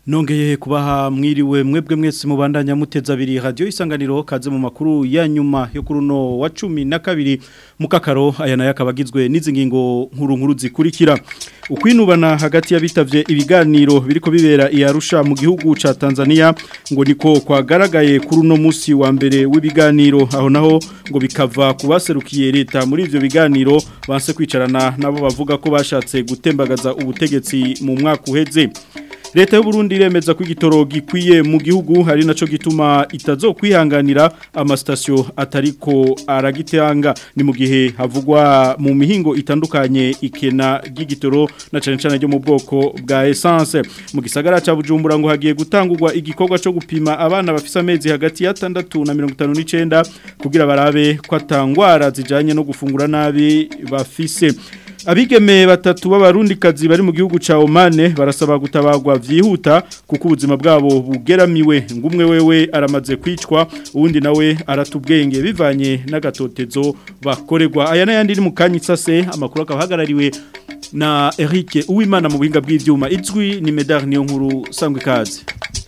Nongeye kubaha mwiriwe mwebwe mwese mubandanya muteza abiri radio isanganiro kaze mu makuru ya nyuma yo kuruno wa cumi na kabiri mukakaro aya nayo akabagizwe n'izi ngingo nkuru nkuru zikurikira ukwinubana hagati y'abitavye ibiganiro biriko bibera iyarusha mu gihugu ca Tanzania ngo niko kwagaragaye kuri uno musi wa mbere w'ibiganiro aho naho ngo bikava kubaserukiye leta muri ivyo biganiro banse kwicarana nabo bavuga ko bashatse gutembagaza ubutegetsi mu mwaka uheze Leta y'u Burundi iremeza ko igitoro gikwiye mu gihugu hari naco gituma itazokwihanganira amastasyo atariko aragitanga ni mu gihe havugwa mu mihingo itandukanye ikena gigitoro na cane cane ryo mu bwoko bwa essence mu gisagara ca Bujumbura ngo hagiye gutangurwa igikorwa co gupima abana bafise amezi hagati ya 6 na 59 kugira barabe ko atangwara zijanye no gufungura nabi bafise Abigeme batatu b'abarundikazi bari mu gihugu ca Oman barasaba gutabagwa vyihuta kuko ubuzima bwabo bugeramiwe ngumwe wewe aramaze kwicwa uwundi nawe aratubwenge bivanye n'agatotezo bakorerwa aya n'ayandi ni mu kanyitsase amakuru akabahagarariwe na Eric Uwimana mu buhinga bw'ivyuma izwi ni Medar niyo nkuru sangwe kaze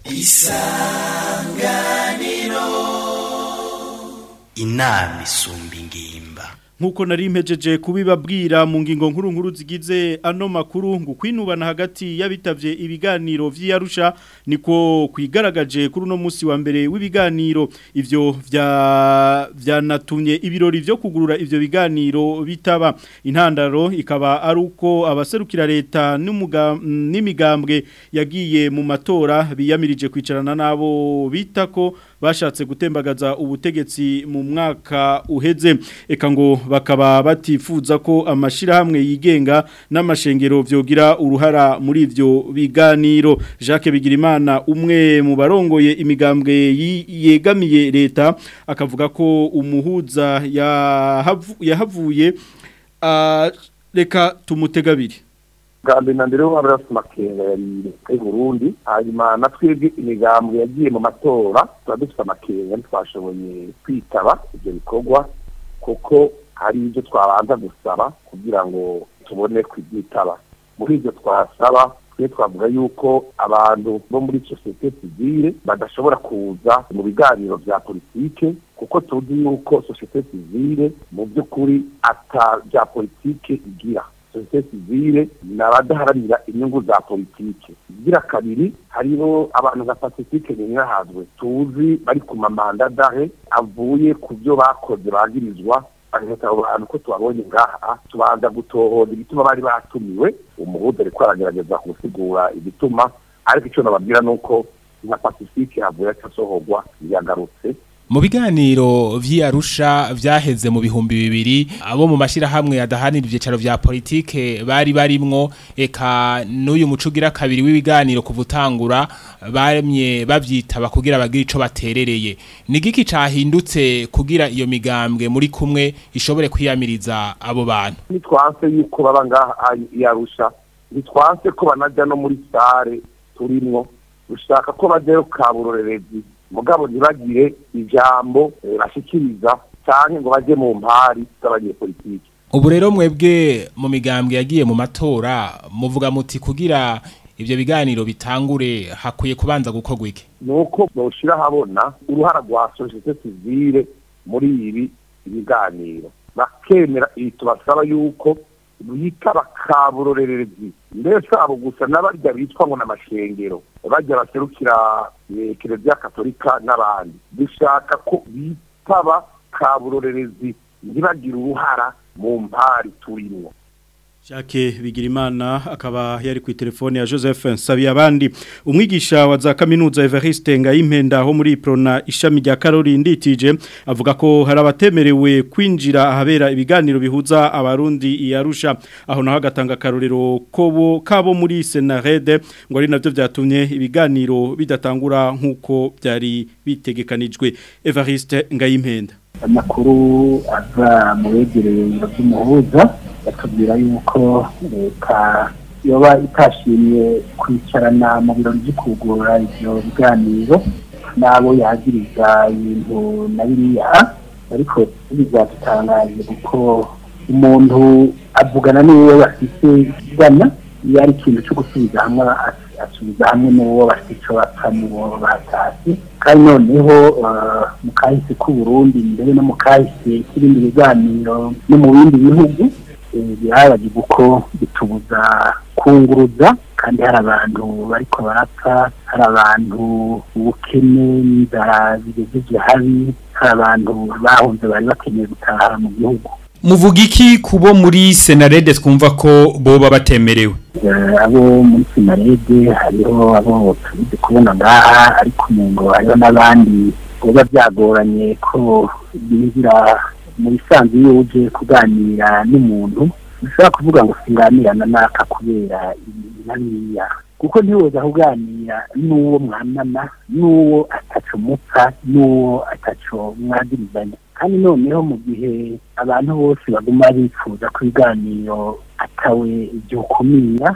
Isanganiro Inami sumbi ngimba nkuko nari mpejeje kubibabwira mu ngingo nkuru nkuru zigize ano makuru ngo kwinubana hagati y'abitavye ibiganiro vy'Arusha niko kwigaragaje kuri uno musi wa mbere w'ibiganiro ivyo vya vyanatumye ibirori vyo kugurura ivyo biganiro bitaba intandaro ikaba ari uko abaserukira leta n'imigambwe yagiye mu matora biyamirije kwicarana nabo bitako bashatse gutembagaza ubutegetsi mu mwaka uheze eka ngo bakaba batifuza ko amashirahamwe yigenga n'amashengero vyogira uruhara muri ivyo biganiro Jacques Bigirimana umwe mu barongoye imigambwe yegamiye leta akavuga ko umuhuza yahavuye reka tumutegabiri bwa na mbere w'umwami wese makenga yari i burundi hanyuma na twebwe imigambwe yagiye mu matora tuba dufite amakenga ntitwashoboye kwitaba ibyo bikorwa kuko hari ibyo twabanza gusaba kugira ngo tubone kubyitaba muri ibyo twasaba twe twavuga yuko abantu bo muri sosiyete sivile badashobora kuza mu biganiro bya politike kuko tuzi yuko sosiyete sivile mu by'ukuri ata bya politike igira sosiyete sivile ni abadaharanira inyungu za politike igira kabiri hariho abantu nka pacifique ninahazwe tuzi bari ku mamanda dahe avuye ku byo bakoze bagirizwa bagahita abo bantu ko tubabonye ngaha tubanza gutohoza igituma bari batumiwe umuhuza ariko aragerageza gusigura igituma ariko icyo nababwira ni uko nka pacifique havuye acasohorwa yagarutse mu biganiro vy'Arusha vyaheze mu bihumbi bibiri abo mu mashirahamwe adahanira ivyicaro vya politike bari barimwo eka n'uyu mucugira kabiri w'ibiganiro kuvutangura baremye bavyitaba kugira bagire ico baterereye nigiki cahindutse kugira iyo migambwe muri kumwe ishobore kwiyamiriza abo bantu nitwanse yuko baba ngaha yarusha nitwanse ko banaja no muri sare turimwo ushaka ko bajyayo kaburorerezi mugabo ntibagire ijambo bashikiriza cyane ngo bajye mu mpari z'abanyepolitiki ubu rero mwebwe mu migambwe yagiye mu matora muvuga muti kugira ibyo biganiro bitangure hakwiye kubanza gukorwa iki ni uko bawushyira ahabona uruhara rwa sosiyete sivile muri ibi biganiro bakemera ibi tubasaba yuko bita bakaburorerezi mbese abo gusa n'abarya bitwa ngo n'amashengero bajya baserukira kiliziya katolika n'abandi dushaka ko bitaba kaburorerezi ntibagire uruhara mu mpari turimo Jacques Bigirimana akaba yari ku telefone ya Joseph Nsabiyabandi umwigisha wa za kaminuza Evariste Ngayimpenda ho muri Prona ishami rya Karori nditije avuga ko hari abatemerewe kwinjira ahabera ibiganiro bihuza abarundi iyarusha aho naho agatanga karorero kobo kabo muri Senarede ngo ari navyo byatumye ibiganiro bidatangura nkuko byari bitegekanijwe Evariste Ngayimpenda amakuru ava mu begereye ibiro by'umuhuza batubwira yuko leta yoba itashimye kwicarana mu birori byo kugura ibyo biganiro n'abo yagiriza ibintu na biriya ariko bizadutangaje kuko umuntu avugana n'iwe bafite ikigana iyo ari ikintu cyo gusubiza hamwe asubiza hamwe n'uwo bafite icyo bapfa n'uwo batashye kandi noneho eh, mu kahise k'uburundi mbere no mu kahise k'ibindi biganiro no mu bindi bihugu eh, birabagirwa uko bitubuza kunguruza kandi hari abantu bariko barapfa hari abantu ubukene n'inzara bigejeje habi hari abantu bahunze bari bakeneye gutaha mu gihugu muvuga iki kubo muri senarede twumva ko boba batemerewe Eh, abo muri sinarede hariho abo tuzi kubona ngaha ariko umuntu hariho n'abandi biba byagoranye ko binjira mu bisanzwe iyo uje kuganira n'umuntu ushobora kuvuga ngo singanirana n'aka kubera ibi na biriya kuko ntiwoza kuganira n'uwo mwanana n'uwo ataco mupfa n'uwo ataco mwagirizanya kandi noneho mu gihe abantu bose baguma bifuza ko ibiganiro atawe byokumira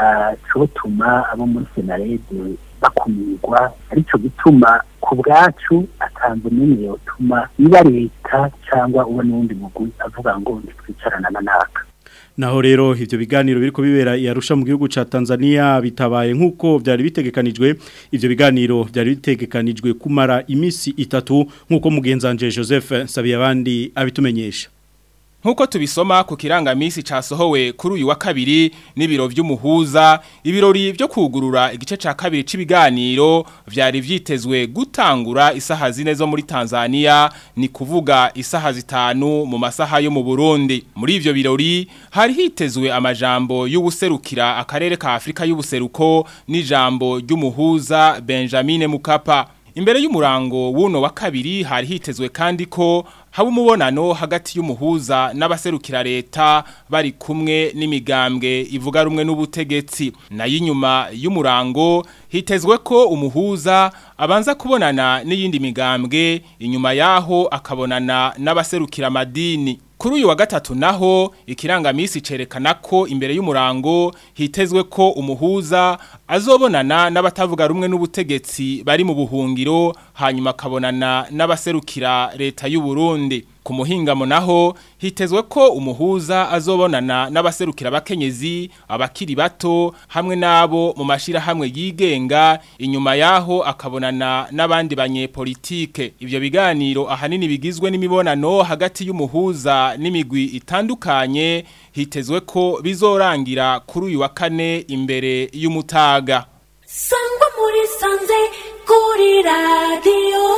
ntacotuma abo muri senarede bakumirwa aricyo gituma ku bwacu atanze n'imwe yotuma iba leta cyangwa uwo n'uwundi mugwi avuga ngo ntitwicarana na naka Naho rero ivyo biganiro biriko bibera yarusha mu gihugu ca Tanzania bitabaye nkuko byari bitegekanijwe ivyo biganiro byari bitegekanijwe kumara imisi itatu nkuko mugenzanje Joseph Sabiyabandi abitumenyesha Nkuko tubisoma ku kirangamisi casohowe kuri uyu wa kabiri n'ibiro vy'umuhuza ibirori byo kugurura igice ca kabiri c'ibiganiro vyari vyitezwe gutangura isaha zine zo muri Tanzania ni kuvuga isaha zitanu mu masaha yo mu Burundi muri ivyo birori hari hitezwe amajambo y'ubuserukira akarere ka Afrika y'ubuseruko n'ijambo ry'umuhuza Benjamin Mukapa Imbere y'umurango wuno wa kabiri hari hitezwe kandi ko haba umubonano hagati y'umuhuza n'abaserukira leta bari kumwe n'imigambwe ivuga rumwe n'ubutegetsi nayo inyuma y'umurango hitezwe ko umuhuza abanza kubonana n'iyindi migambwe inyuma yaho akabonana n'abaserukira amadini Kuri uyu wa gatatu naho ikirangamisi cerekana ko imbere y'umurango hitezwe ko umuhuza azobonana n'abatavuga rumwe n'ubutegetsi bari mu buhungiro hanyuma akabonana n'abaserukira leta y'u Burundi ku muhingamo naho hitezwe ko umuhuza azobonana n'abaserukira abakenyezi abakiri bato hamwe n'abo mu mashira hamwe yigenga inyuma yaho akabonana n'abandi banyepolitike ivyo biganiro ahanini bigizwe n'imibonano hagati y'umuhuza n'imigwi itandukanye hitezwe ko bizorangira kuri uyu wa kane imbere y'umutaga sangwa muri sanze kuri radiyo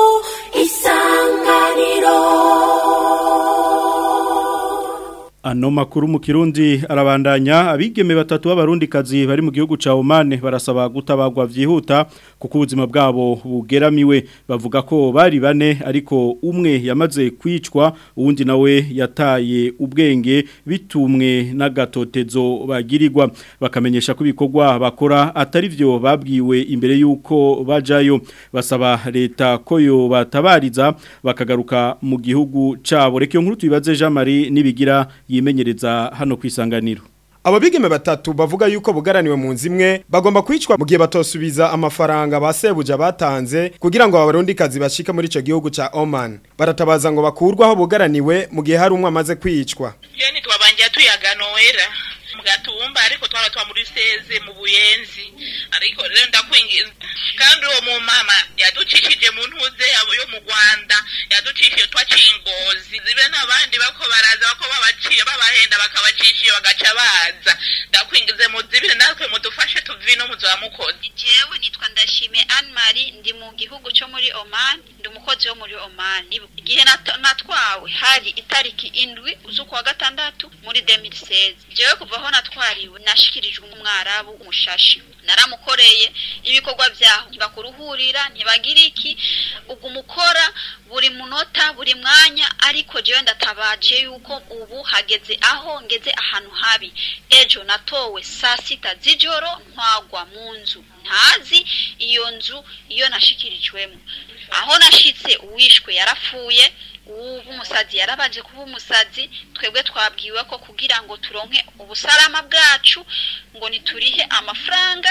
isanganiro Ano makuru mu Kirundi arabandanya abigeme batatu b'abarundikazi bari mu gihugu ca Oman barasaba gutabagwa vyihuta kuko ubuzima bwabo bugeramiwe bavuga ko bari bane ariko umwe yamaze kwicwa uwundi nawe yataye ubwenge bitumwe n'agatotezo bagirirwa bakamenyesha ko ibikorwa bakora atari vyo babwiwe imbere yuko bajayo basaba leta ko yo batabariza bakagaruka mu gihugu cabo reka iyo nkuru tubibaze Jean Marie nibigira yimenyereza hano kwisanganiro Abo bigeme batatu bavuga yuko bugaraniwe mu nzimwe bagomba kwicwa mu gihe batosubiza amafaranga basebuja batanze kugira ngo abarundikazi bashika muri ico gihugu ca Oman baratabaza ngo bakurwaho bugaraniwe mu gihe hari umwe amaze kwicwa Jeni twabangira tuyaganowera mu gatumba ariko twaba twa muri seze mu buyenzi ariko rero ndakwingiza kandi uwo mu mama yaducishije mu ntuze yabo yo mu Rwanda yaducishije twacingozi zibe n'abandi bako baraza bako babaciye babahenda bakabacishiye bagaca baza ndakwingize mu zibire natwe mudufashe tuvino muzamukozi jewe nitwa ndashime Anne Marie ndi mu gihugu cyo muri Oman ndi umukozi wo muri Oman igihe nat- natwawe hari itariki indwi z'ukwa gatandatu muri 2016 jewe kuva aho natwariwe nashikirijwe umwarabu umushashi naramukoreye ibikorwa byaho ntibakuruhurira ntibagira iki ubwo umukora buri munota buri mwanya ariko jewe ndatabaje yuko ubu hageze aho ngeze ahantu habi ejo natowe saa sita z'ijoro ntwagwa mu nzu ntazi iyo nzu iyo nashikirijwemo aho nashitse uwishwe yarapfuye ubu umusazi yarabaje kuba umusazi twebwe twabwiwe ko kugira ngo turonke ubusalama bwacu ngo niturihe amafaranga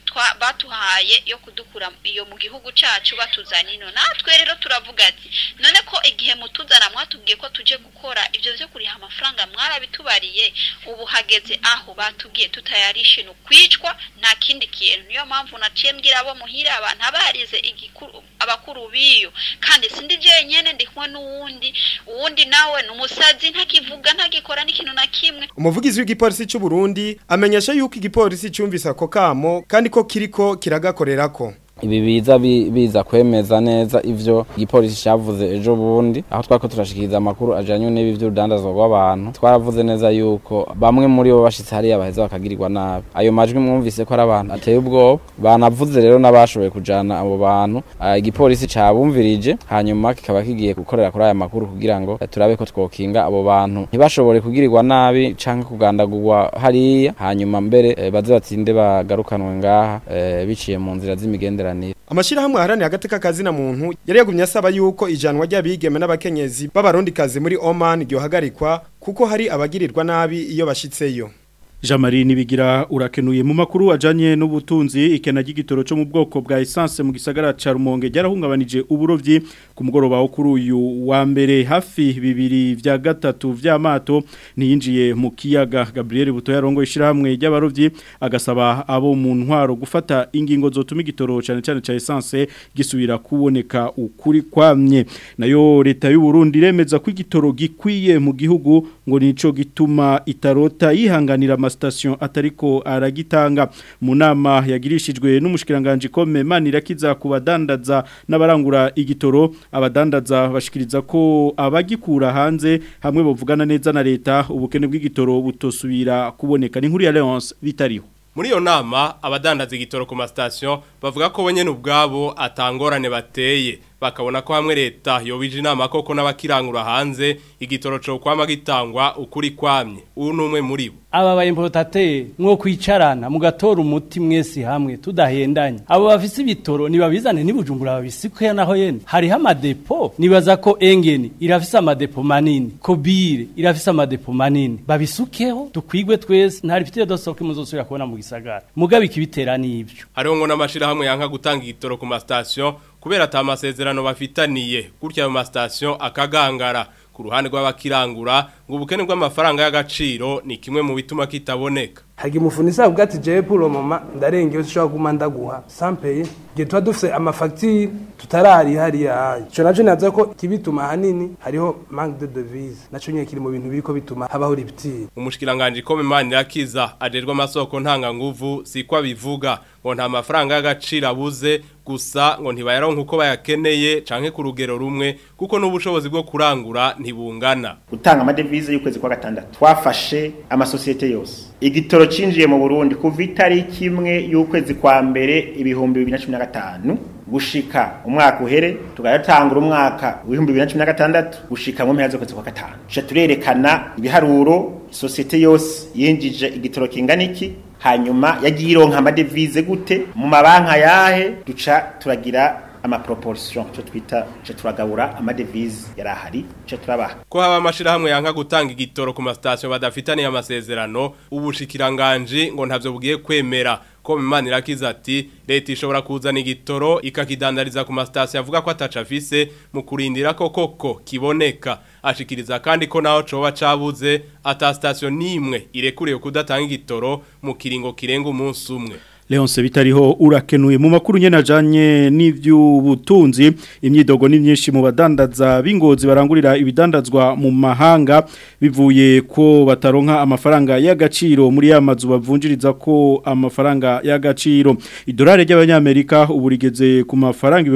twa batuhaye yo kudukura iyo mu gihugu cacu batuzana ino natwe rero turavuga ati none ko igihe mutuzana mwatubwiye ko tuje gukora ivyo vyo kuriha amafaranga mwarabitubariye ubu hageze aho batubwiye tutayarishe no kwicwa nta kindi kintu niyo mpamvu naciye mbwira abo muhira abantu abarize igikuru abakuru biyo kandi sindi jenyene ndi kumwe n'uwundi uwundi nawe ni umusazi ntakivuga ntagikora n'ikintu na kimwe umuvugizi w'igipolisi cy'u Burundi amenyesha yuko igipolisi cyumvise ako kamo kandi ko kiriko kiragakorerako ibi biza bi- biza kwemeza neza ivyo igipolisi cyavuze ejo bundi aho twako turashikiriza amakuru ajanye n'ibi vy'urudandazwa rw'abantu twaravuze neza yuko bamwe muri bo bashitse hariya baheza bakagirirwa nabi ayo majwi mwumvise ko ari abantu ateye ubwoba banavuze rero n'abashoboye kujana abo bantu Ah, igipolisi cabumvirije hanyuma kikaba kigiye gukorera kuri aya makuru kugira ngo eh, turabe ko twokinga abo bantu ntibashobore kugirirwa nabi canke kugandagurwa hariya hanyuma mbere eh, baze batsinde bagarukanwe ngaha eh, biciye mu nzira z'imigenderanire Amashirahamwe aharaniye agateka kazina muntu yari yagumye asaba yuko ijanwa ry'abigeme n'abakenyezi b'abarondikazi muri Oman ryohagarikwa kuko hari abagirirwa nabi iyo bashitseyo. Jamari nibigira urakenuye mu makuru ajanye n'ubutunzi ikena ry'igitoro cyo mu bwoko bwa essence mu gisagara ca Rumonge ryarahungabanije uburovyi ku mugoroba wo kuri uyu wa mbere hafi bibiri vya gatatu vy'amato niyinjiye mu kiyaga Gabriel Buto yarongo ishiramwe ry'abarovyi agasaba abo mu ntwaro gufata ingingo zotuma igitoro cyane cyane ca essence gisubira kuboneka ukuri kwamye nayo leta y'u Burundi remeza ko igitoro gikwiye mu gihugu ngo nico gituma itarota yihanganira amastation atariko aragitanga mu nama yagirishijwe n'umushikiranganje kome manirakiza ku badandaza n'abarangura igitoro abadandaza bashikiriza ko abagikura hanze hamwe bavugana neza na leta ubukene bw'igitoro butosubira kuboneka ni nkuru ya Leonce bitariho Muri iyo nama abadandaza igitoro ku masitasiyo bavuga ko bonyene ubwabo atangorane bateye bakabona ko hamwe leta yobije inama koko n'abakirangura hanze igitoro cyo kwama gitangwa ukuri kwamye uyu ni umwe muri bo aba ba importateri mwo kwicarana mugatora umuti mwese hamwe tudahendanye abo bafise ibitoro nibabizane nibujumbura babisikuye naho yene hariho amadepo nibaza ko engeni irafise amadepo manini kobire irafise amadepo manini babisukeho dukwigwe twese ntari fitire dosoke muzosubira kubona mu gisagara mugabe ikibitera n'ivyo hariho ngo n'amashirahamwe yanka gutanga igitoro ku masitasiyo kubera ata masezerano bafitaniye gutya ayo masitasiyo akagangara ku ruhande rw'abakirangura ngo ubukene bw'amafaranga y'agaciro ni kimwe mu bituma kitaboneka hagi mufunisa avuga ati jewe pour le moment ndarengeye ushobora guma ndaguha sampeye igihe tuba dufise amafagitire tutarari hariya ico naco naza ko kibituma hanini hariho manque de devise naco nyene kiri mu bintu biriko bituma habaho riptire umushikiranganje ko memani rakiza ajerwa amasoko ntanga nguvu siko abivuga ngo nta mafaranga y'agaciro abuze gusa ngo ntibayaronka uko bayakeneye canke ku rugero rumwe kuko n'ubushobozi bwo kurangura ntibungana gutanga amadevize y'ukwezi kwa gatandatu twafashe amasosiyete yose igitoro cinjiye mu Burundi kuva itariki imwe y'ukwezi kwa mbere ibihumbi 2015 gushika umwaka uhere tugatangura umwaka w'ibihumbi 2016 gushika mu mpera z'ukwezi kwa gatanu tuca turerekana ibiharuro sosiyete yose yinjije igitoro kingana iki hanyuma yagiye ironka amadevize gute mu mabanka yahe duca turagira amaproportion cyo twita cyo turagabura amadevize yarahari cyo turabaha ko haba amashirahamwe yanka gutanga igitoro ku masitasiyo badafitaniye amasezerano ubushikiranganje ngo ntavyo bugiye kwemera ko Imana irakiza ati leta ishobora kuzana igitoro ikakidandariza ku masitasiyo avuga ko ataca afise mu kurindira ko koko kiboneka ashikiriza kandi ko naho coba cabuze ata sitasiyo n'imwe irekuriye kudatanga igitoro mu kiringo kirenga umunsi umwe Leonce bitariho urakenuye mu makuru nyene ajanye n'ivy'ubutunzi imyidogo ni myinshi mu badandaza bingozi barangurira ibidandazwa mu mahanga bivuye ko bataronka amafaranga y'agaciro muri ya mazu bavunjiriza ko amafaranga y'agaciro idolari ry'abanyamerika ubu rigeze ku mafaranga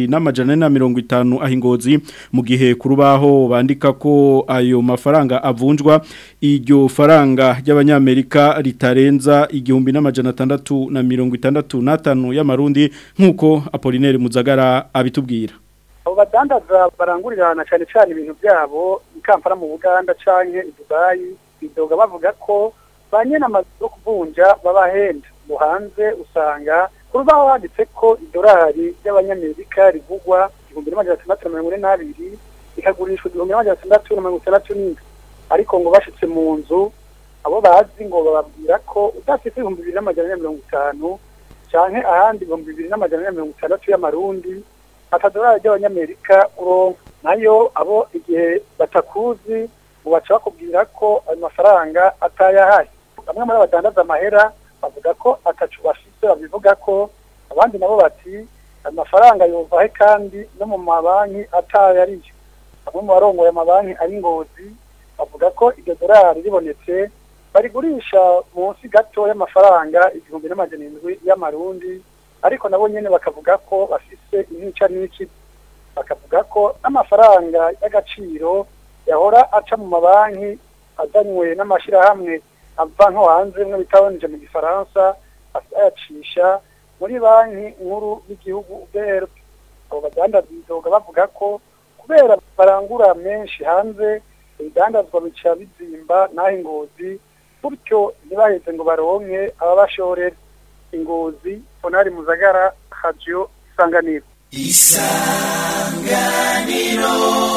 2250 ahingozi mu gihe kurubaho bandika ko ayo mafaranga avunjwa iryo faranga ry'abanyamerika ritarenza igihumbi n'amajana 6 na mirongo itandatu n'atanu y'amarundi nk'uko apolineri muzagara abitubwira abo badandaza barangurirana cyane cyane ibintu byabo i kampala mu buganda cyangwa i dubayi bidoga bavuga ko ba nyine amazu yo kuvunja babahenda mu hanze usanga ku rubaho handitse ko idolari ry'abanyamerika rivugwa igihumbi n'amajana atandatu na mirongo ine n'abiri rikagurishwa igihumbi n'amajana atandatu na mirongo itandatu n'indwi ariko ngo bashitse mu nzu abo bazi ngo bababwira ko udafite ibihumbi bibiri n'amajana ane mirongo itanu canke ahandi ibihumbi bibiri n'amajana ane na mirongo itandatu y'amarundi atadolari ry'abanyamerika uronka nayo abo igihe batakuzi baca bakubwira ko ayo mafaranga atayahari bamwe muri abadandaza amahera bavuga ko atacu bafise babivuga ko abandi nabo bati ayo mafaranga yovahe kandi no mu mabanki atayariyo bamwe mu barongoye amabanki ari ngozi bavuga ko iryo dorari ribonetse barigurisha munsi gato y'amafaranga igihumbi n'amajana indwi y'amarundi ariko nabo nyene bakavuga ko bafise intica n'iki bakavuga ko n'amafaranga y'agaciro yahora aca mu mabanki azanywe n'amashirahamwe ava nko hanze mwe bitabonije mu gifaransa ayacisha muri banki nkuru y'igihugu BRB abo badandaza bidoga bavuga ko kubera barangura menshi hanze ibidandazwa bica bizimba n'aho ingozi gutyo ntibaheze ngo baronke ababashorera ingozi fonari muzagara radio isanganiro isanganiro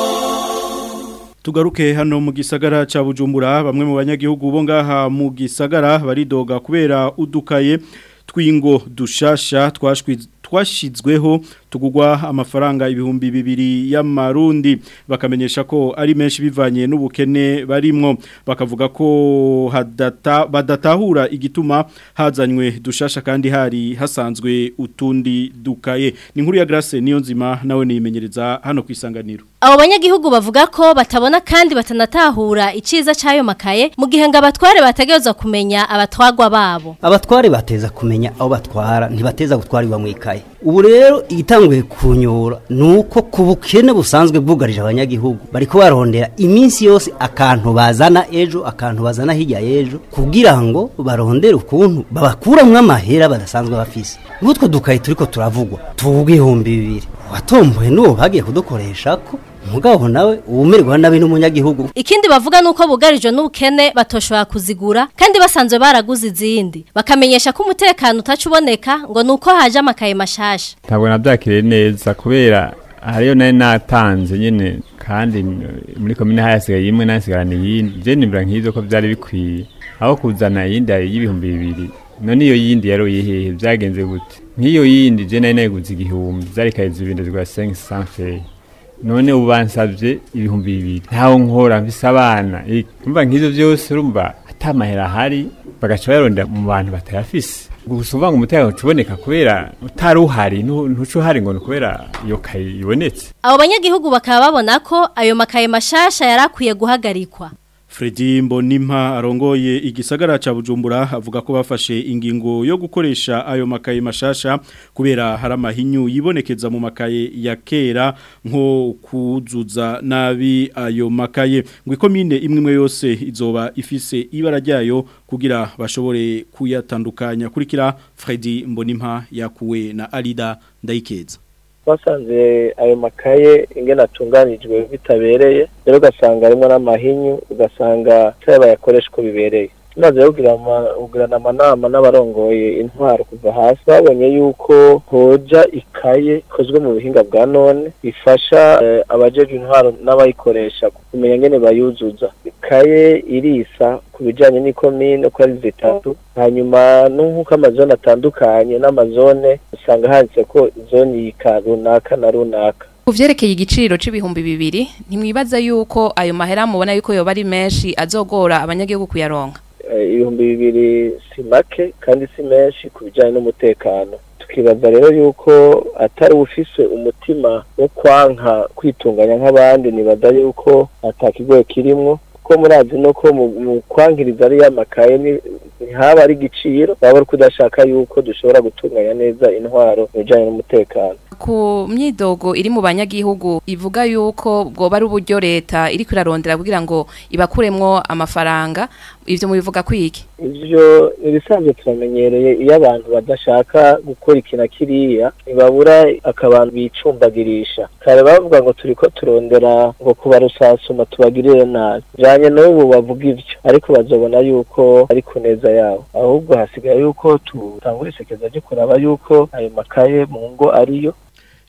Tugaruke hano mu gisagara ca Bujumbura bamwe mu banyagihugu bo ngaha mu gisagara baridoga kubera udukaye twingo dushasha twashwi twashizweho tugugwa amafaranga ibihumbi bibiri y'amarundi bakamenyesha ko ari menshi bivanye n'ubukene barimwo bakavuga ko hadata badatahura igituma hazanywe dushasha kandi hari hasanzwe utundi dukaye ni nkuru ya Grace niyo nzima nawe niyimenyereza hano kwisanganiro Abo banyagihugu bavuga ko batabona kandi batanatahura iciza cayo makaye mu gihe ngo abatware bategerezwa kumenya abatwagwa babo abatware bateza kumenya aho batwara ntibateza gutwarirwa mu ikaye ubu rero igitanguye kunyura nuko ku bukene busanzwe bwugarije abanyagihugu bariko barondera iminsi yose akantu bazana ejo akantu bazana hirya y'ejo kugira ngo barondere ukuntu babakuramwo amahera badasanzwe bafise nk'utwo dukaye turiko turavugwa tuvuga ibihumbi bibiri watomboye n'uwo bagiye kudukoresha ko mugabo nawe uwumirwa nabi n'umunyagihugu Ikindi bavuga nuko bugarijwe n'ubukene batoshobora kuzigura kandi basanzwe baraguze izindi bakamenyesha ko umutekano utacuboneka ngo nuko haje amakaye mashasha ntabwo nabyakiriye neza kubera hariyo nari natanze nyine kandi muri komine hayasigaye imwe nasigarana iyindi je nimbura nk'ivyo ko vyari bikwiye aho kuzana iyindi y'ibihumbi bibiri none iyo yindi yari uyihehe byagenze gute nk'iyo yindi je nari nayiguze igihumbi zari kaye zibindi rwa 500 feye none ubu bansabye ibihumbi bibiri ntaho nkora mfise abana umva nk'ivyo vyose urumva atamahera ahari bagaca bayarondera mu bantu batayafise gusa uvuga ngo umutekano ucuboneka kubera utari uhari ntuco uhari ngo ni kubera iyo kaye ibonetse abo banyagihugu bakaba babona ko ayo makaye mashasha yarakwiye guhagarikwa Fredi Mbonimpa arongoye igisagara ca Bujumbura avuga ko bafashe ingingo yo gukoresha ayo makaye mashasha kubera hari amahinyu yibonekeza mu makaye ya kera nko kuzuza nabi ayo makaye ngo ikomine imwe imwe yose izoba ifise ibara ryayo kugira bashobore kuyatandukanya kurikira Fredi Mbonimpa yakuwe na Alida Ndayikeza twasanze ayo makaye ingene atunganijwe bitabereye rero ugasanga harimo n'amahinyu ugasanga bayakoresha uko bibereye tumaze kugirana amanama n'abarongoye intwaro kuva hasi babonye yuko hoja ikaye ikozwe mu buhinga bwa none bifasha abajeje intwaro n'abayikoresha kumenya ngene bayuzuza ikaye irisa ku bijanye n'ikomine ko ari zitatu hanyuma n'uko amazone atandukanye n'amazone usanga handitse ko zone yika runaka na runaka Kuvyerekeye igiciro c'ibihumbi bibiri ntimwibaza yuko ayo mahera mubona yuko yoba ari menshi azogora abanyagihugu kuyaronka ibihumbi bibiri si make kandi si menshi ku bijyanye n'umutekano tukibaza rero yuko atari ufise umutima wo kwanka kwitunganya nk'abandi nibaza yuko atakigoye kirimwo ko murazi no ko mu kwankiriza ari y'amakaye ntihaba ari igiciro baba ari kudashaka yuko dushobora gutunganya neza intwaro mu bijyanye n'umutekano ku myidogo iri mu banyagihugu ivuga yuko bwoba ari uburyo leta iri kurarondera kugira ngo ibakuremwo amafaranga ivyo mubivuga kwiki ivyo ibisanzwe turamenyereye iyo abantu badashaka gukora ikintu kiriya ntibabura akabantu bicumbagirisha kare bavuga ngo turiko turondera ngo kubarusasuma tubagirire nabi janye n'ubu bavuga ivyo ariko bazobona yuko ari ku neza yabo ahubwo hasigaye yuko tutangura isekeza ryo kuraba yuko ayo makaye mu ngo ariyo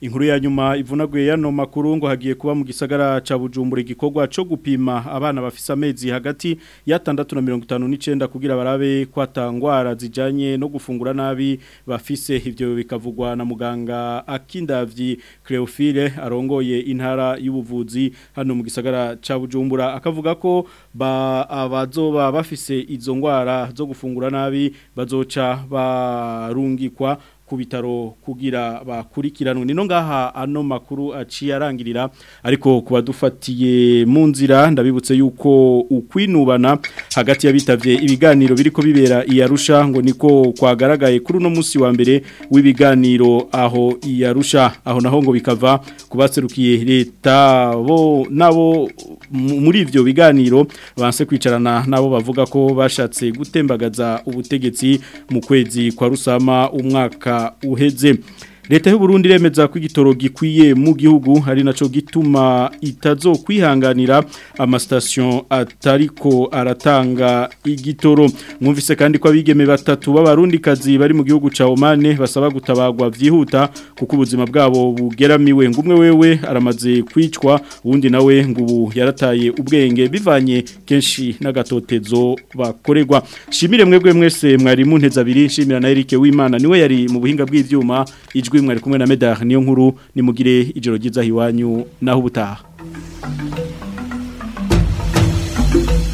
Inkuru ya nyuma ivunaguye yano makuru ngo hagiye kuba mu gisagara ca Bujumbura igikorwa co gupima abana bafise amezi hagati ya 659 kugira barabe kwatangwara zijanye no gufungura nabi bafise ivyo bikavugwa na muganga Akindavyi Cleophile arongoye intara y'ubuvuzi hano mu gisagara ca Bujumbura akavuga ko ba abazoba bafise izo ngwara zo gufungura nabi bazoca barungikwa ku bitaro kugira bakurikiranwe nino ngaha ano makuru aciye arangirira ariko kuba dufatiye mu nzira ndabibutse yuko ukwinubana hagati y'abitavye ibiganiro biriko bibera iyarusha ngo niko kwagaragaye kuri uno munsi wa mbere w'ibiganiro aho iyarusha aho naho ngo bikava kubaserukiye leta bo nabo muri ivyo biganiro banse kwicarana nabo bavuga ko bashatse gutembagaza ubutegetsi mu kwezi kwa rusama umwaka uheze leta y'u Burundi remeza ko igitoro gikwiye mu gihugu hari naco gituma itazo kwihanganira amastation atariko aratanga igitoro mwumvise kandi ko abigeme batatu b'abarundi kazi bari mu gihugu ca Oman basaba gutabagwa vyihuta kuko ubuzima bwabo bugeramiwe ngumwe wewe aramaze kwicwa uwundi nawe ngubu yarataye ubwenge bivanye kenshi n'agatotezo bakorerwa shimire mwebwe mwese mwari mu nteza abiri shimira na Eric Wimana niwe yari mu buhinga bw'ivyuma ijwi mwari kumwe na Medar niyo nkuru nimugire ijoro ryiza hiwanyu naho ubutaha